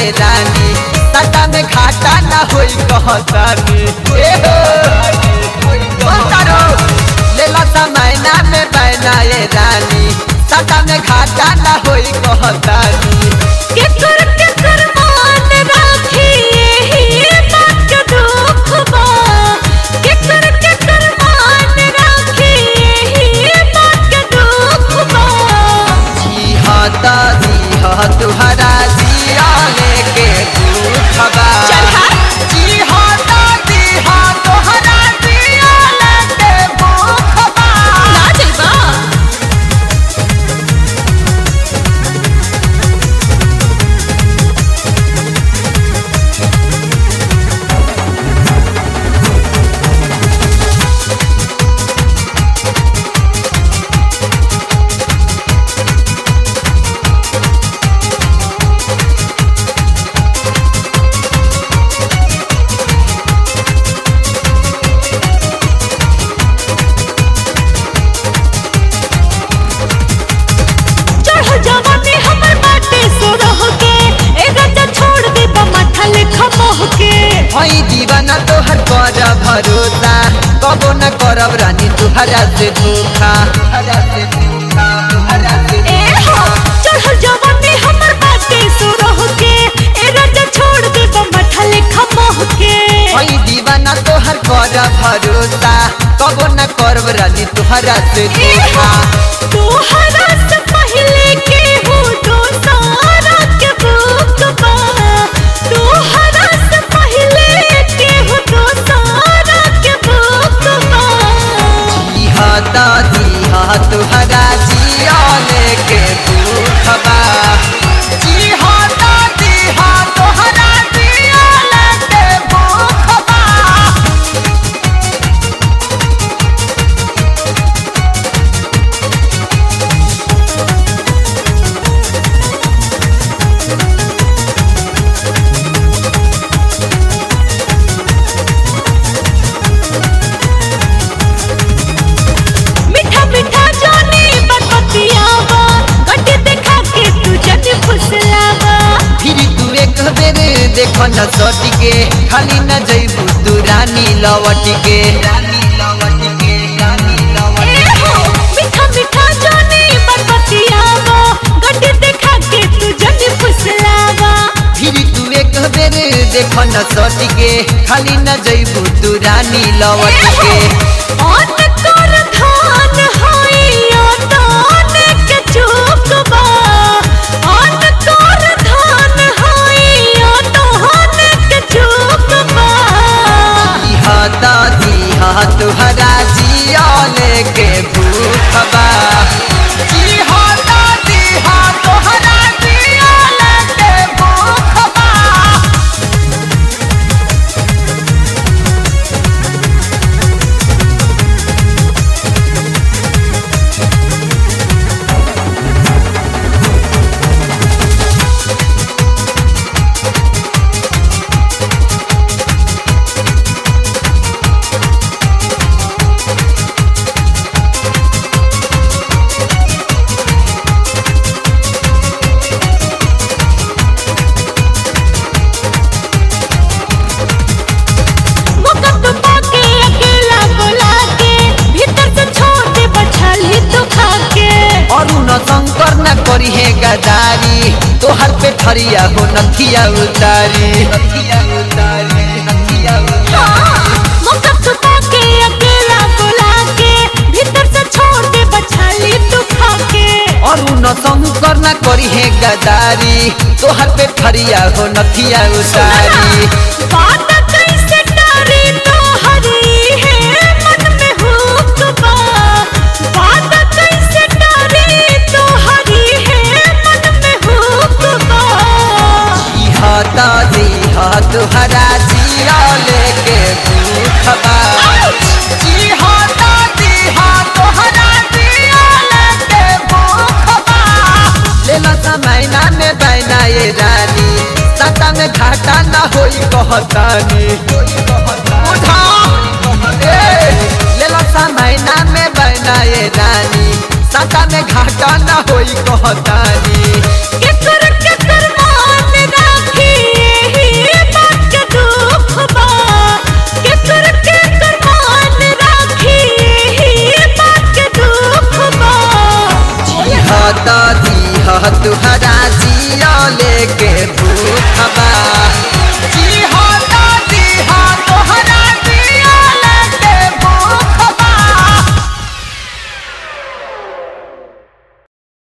ये रानी सटा में घाटा ना होई कहतानी ए हो बोलतारो लेला समयना में बैना ये रानी सटा में घाटा ना होई कहतानी केकर केकर मान राखी एही बात के दुख बा केकर केकर मान राखी एही बात के दुख बा जी हाँ ता जी हाँ तुहरा जिया लेके दुख बा चल हाँ। जी हाँ ता जी हाँ तुहरा जिया लेके दुख बा ना जइबा चढ़ जवानी हमर बाटे सो रह के ए राजा छोड़ दे बा माथा लेखा मोह के हई दीवाना तोहर कर भरोसा कबो न करब रानी तुहरा से धोखा तुहरा से धोखा तुहरा से ए हो चढ़ जवानी हमर बाटे सो रह के ए राजा छोड़ दे बा माथा लेखा मोह के हई दीवाना तोहर कर भरोसा कबो न करब रानी तुहरा से ए धोखा हो तोहरा से पहले के हो तो सारा के बुक बा तोहरा से पहले के हो तो सारा के बुक बा जी हाँ ता जी हाँ तुहरा जिया लेके दुख बा जी हाँ ता जी हाँ तुहरा जिया लेके दुख बा मीठा मीठा जानी बकतियावा गड्डी देखा के तू जन फुसलावा फिर तू एक बेर देख न सटी के खाली न जइबू तू रानी लवटी के रानी लवटी के रानी ए लवटी हो मीठा मीठा जानी बकतियावा गड्डी देखा के तू जन फुसलावा फिर तू एक बेर देख न सटी के खाली न जइबू तू रानी लवटी के ऑन कर धान होइया ताने के चुकबा ऑन कर धान होइया ताने के चुकबा इहा दादी हा तुहरा जिया लेके भूख बा जी हा दादी हा तुहरा जिया लेके भूख बा मुकद्द पाके अकेला बुला के भीतर से छोड़ दे बछली तू खा के अरुण शंकर न करी है गदारी तोहर पे ठरिया हो नथिया उतारी नथिया उतारी नथिया उतारी मुकद्द पाके अकेला बुला के भीतर से छोड़ दे बछली तू खा के अरुण शंकर न करी है गदारी तोहर पे ठरिया हो नथिया उतारी बात कैसे डरी तो हरी है मन में हुक बा बात कैसे डरी तो हरी है मन में हुक बा इहा दादी हा तुहरा जिया लेके भूख बा जी हा दादी हा तुहरा जिया लेके भूख बा लेला समयना में बैना ये रानी सता में घाटा ना होई कहतानी उठा ए, लेला समयना में बैना ये रानी सता में घाटा ना होई कहतानी केकर केकर मान राखी तुहरा जिया लेके भूख